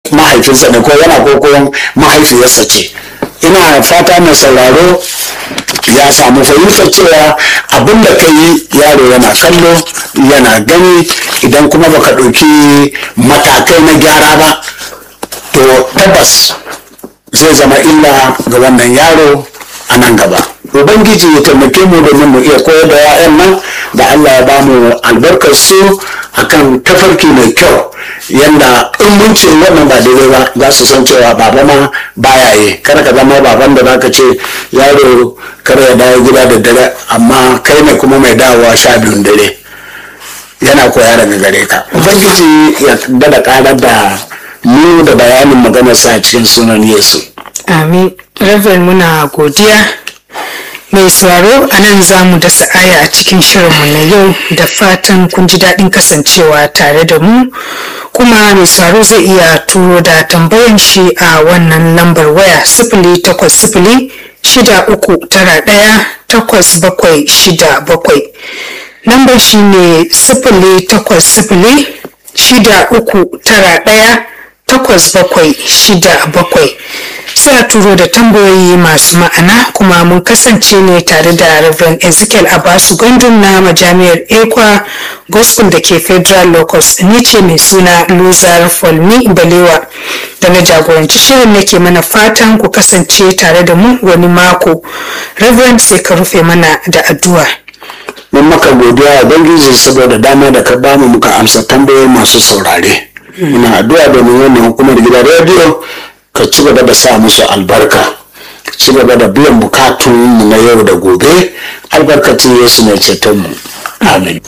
mahaifinsa ne ko yana kokon mahaifiyarsa ce ina fata mai sauraro ya samu fahimtar cewa abin da ka yi yaro yana kallo yana gani idan kuma baka ɗauki matakai na gyara ba to tabbas zai zama illa ga wannan yaro a nan gaba ubangiji ya taimake mu domin mu iya koyar da 'ya'yan nan da allah ya bamu albarkar su akan tafarki mai kyau yanda in mun ce wannan ba daidai ba za su san cewa baba ma baya yi kada ka zama baban da zaka ce yaro kar ya dawo gida da dare amma kai ne kuma mai dawowa sha biyun dare yana koya daga gare ka ubangiji ya dada karar da mu da bayanin maganarsa a cikin sunan yesu amin reverend muna godiya mai sauraro a nan za mu dasa aya a cikin shirinmu na yau da fatan kun ji daɗin kasancewa tare da mu kuma mai sauraro zai iya turo da tambayan shi a wannan lambar waya sifili takwas sifili shida uku tara ɗaya takwas bakwai shida bakwai lambar shi ne sifili takwas sifili shida uku tara ɗaya takwas bakwai shida bakwai sai a turo da tambayoyi masu ma'ana kuma mun kasance ne tare da Reverend Ezekiel Abasu Gondun na majami'ar Ekwa Gospel da ke Federal Locus ni ce mai suna Luzar Folmi Balewa da na jagoranci shirin nake mana fatan ku kasance tare da mu wani mako Reverend sai ka rufe mana da addu'a. mun maka godiya a bangiji saboda dama da ka bamu muka amsa tambayoyi masu saurare muna addu'a domin wannan hukumar gidan rediyo ka ci gaba da sa musu albarka ka ci gaba da biyan bukatun mu na yau da gobe albarkacin yesu mai ceton mu amin